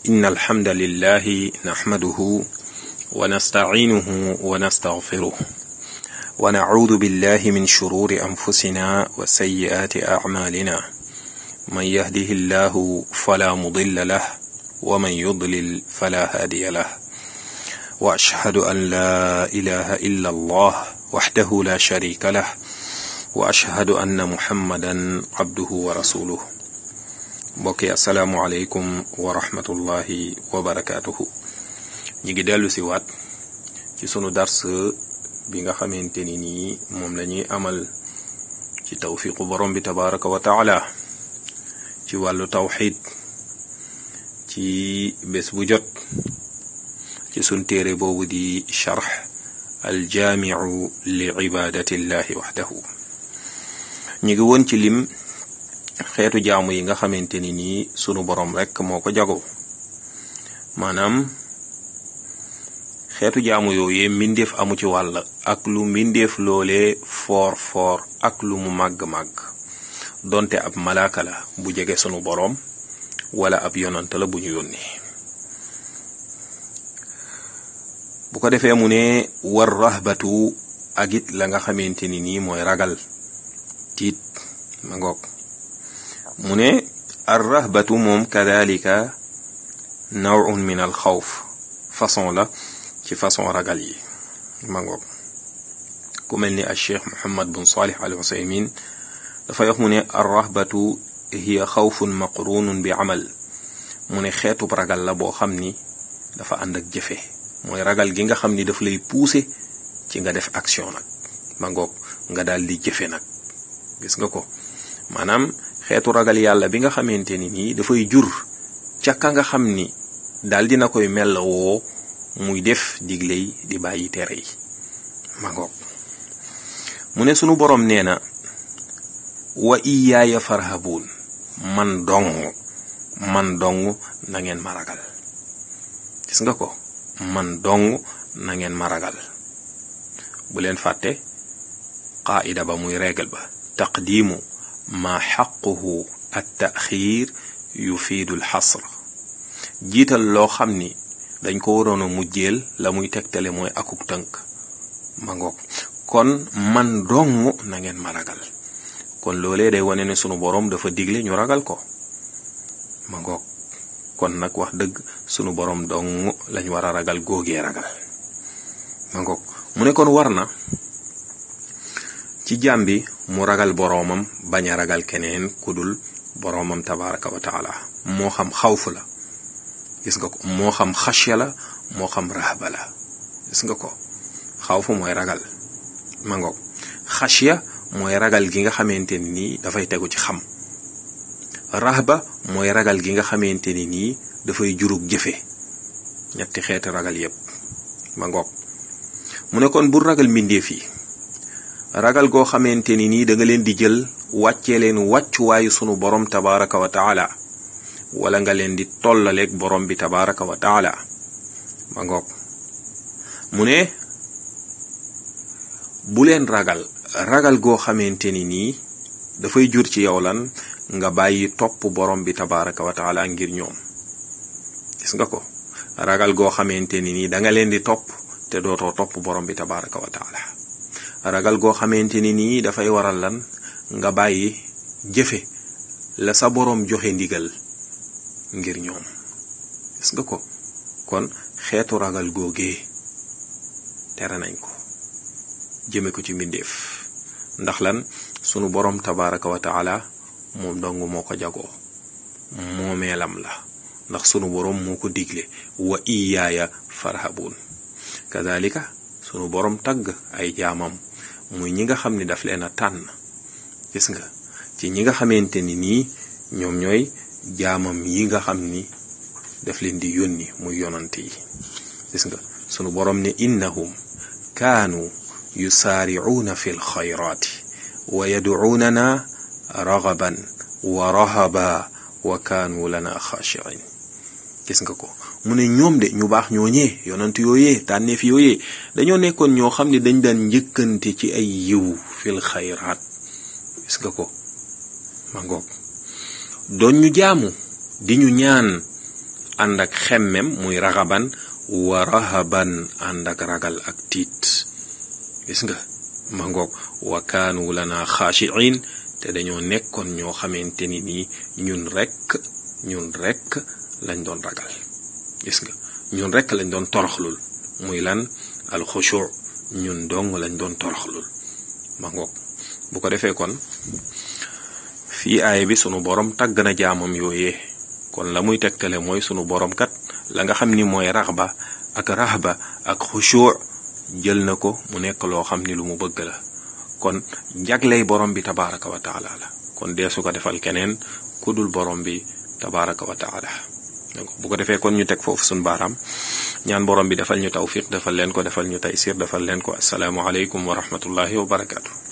إن الحمد لله نحمده ونستعينه ونستغفره ونعوذ بالله من شرور أنفسنا وسيئات أعمالنا من يهده الله فلا مضل له ومن يضلل فلا هادي له وأشهد أن لا إله إلا الله وحده لا شريك له وأشهد أن محمدا عبده ورسوله mbokk yi asalaamualeykum wa rahmatullahi wa barakaatuhu ñi ngi dellu si waat ci sunu dars bi nga xamante ni nii moom la ñuy amal ci tawfiqu borom bi tabaraka wa taala ci wàllu tawxid ci bés bu jot ci sun téere boobu di charx aljaamiu li ibadatillahi waxdahu ñi ngi woon ci lim xeetu jaamu yi nga xamante ni nii sunu borom rekk moo ko jago maanaam xeetu jaamu yooyee mbindeef amu ci wàll ak lu mbindeef loolee foor foor ak lu mu màgg-màgg donte ab malaaka la bu jege sunu boroom wala ab yonant la bu ñu yónni bu ko defee mu ne war rahbatu ak it la nga xamante ni nii mooy ragal tiit ma ngoog mu ne ar rahbatu moom kadalika nawun min al xawf façon la ci façon ragal yi ma ngoog ku mel ni al cheikh muhammad bun salih al usaymin dafa wax mu ne ar rahbatu hiya xawfun maqrunun bi amal mu ne xeetub ragal la boo xam ni dafa ànd ak jëfe mooy ragal gi nga xam ni daf lay pousser ci nga def action nag ma ngoog nga daal di jëfe nag gis nga ko maanaam xeetu ragal yàlla bi nga xamante ni nii dafay jur ca ka nga xam ni daal dina koy mel woo muy def digle yi di bàyyi tere yi ma ngoog mu ne sunu boroom nee na wa iyaaya farhabuun man dong man dong na ngeen ma ragal gis nga ko man dong na ngeen ma ragal bu leen fàtte qaida ba muy régal ba taqdimu ma xaquhu at taxiir yufiidu al xasr jiital loo xam ni dañ ko waroon a mujjeel la muy tegtale mooy akuk tënk ma ngoog kon man dong na ngeen ma ragal kon loolee day wane ne sunu boroom dafa digle ñu ragal ko ma ngoog kon nag wax dëgg sunu boroom dong lañ war a ragal góogee ragal ma ngoog mu ne kon war na ci jaam bi mu ragal boroomam bañ a ragal keneen ku dul boroomam tabaraka wa taala moo xam xawf la gis nga ko moo xam xasya la moo xam rahba la gis nga ko xawfu mooy ragal ma ngoog xasya mooy ragal gi nga xamante ni nii dafay tegu ci xam rahba mooy ragal gi nga xamante ni nii dafay jurug jëfe ñetti xeeti ragal yépp ma ngoog mu ne kon bu ragal mbindeef yi ragal goo xamante ni nii da nga leen di jël wàccee leen wàccuwaayu sunu borom tabaraka wa taala wala nga leen di tollaleeg borom bi tabaraka wa taala ma ngoog mu ne bu leen ragal ragal goo xamante ni nii dafay jur ci yow lan nga bàyyi topp borom bi tabaraka wa taala ngir ñoom gis nga ko ragal goo xamante ni nii da nga leen di topp te dootoo topp borom bi tabaraka wa taala ragal goo xamante ni nii dafay waral lan nga bàyyi jëfe la sa boroom joxe ndigal ngir ñoom gis nga ko kon xeetu ragal googee tere nañ ko jëme ko ci mbindeef ndax lan sunu boroom tabaraka wa taala moom dong moo ko jagoo moomeelam la ndax sunu boroom moo ko digle wa iyaaya farhabuun kadalika sunu boroom tagg ay jaamam muy ñi nga xam ni daf leen a tànn gis nga ci ñi nga xamante ni nii ñoom ñooy jaamam yi nga xam ni daf leen di yónni muy yonante yi gis nga sunu boroom ne innahum kaanu yusaaricuuna fi lxayraati wa yadcuunana ragaban wa rahaba wa kaanu lana xaashiin gis nga ko mu ne ñoom de ñu baax ñooñee yonant yooyee tànneef yooyee dañoo nekkoon ñoo xam ne dañ daan njëkkante ci ay yiw fil xayraat gis nga ko ma ngoog doon ñu jaamu di ñu ñaan ànd ak xemmem muy raxaban wa rahaban ànd ak ragal ak tiit gis nga ma ngoog wa kaanu lana xaashiin te dañoo nekkoon ñoo xamante ni nii ñun rekk ñun rekk lañ doon ragal gis nga ñun rekk lañ doon toroxlul muy lan alxushu ñun dong lañ doon toroxlul ma ngoog bu ko defee kon fii aaya bi sunu borom tàgg na jaamam yooyee kon la muy tegtale mooy sunu borom kat la nga xam ni mooy raxba ak rahba ak xushu jël na ko mu nekk loo xam ni lu mu bëgg la kon jagley borom bi tabaraka wa taala la kon dee su ko defal keneen ku dul borom bi tabaraka wa taala bu ko defee kon ñu teg foofu suñ baaraam ñaan borom bi defal ñu tawfiq defal leen ko defal ñu taysir defal leen ko asalaamu aleykum wa rahmatullahi wa barakaatu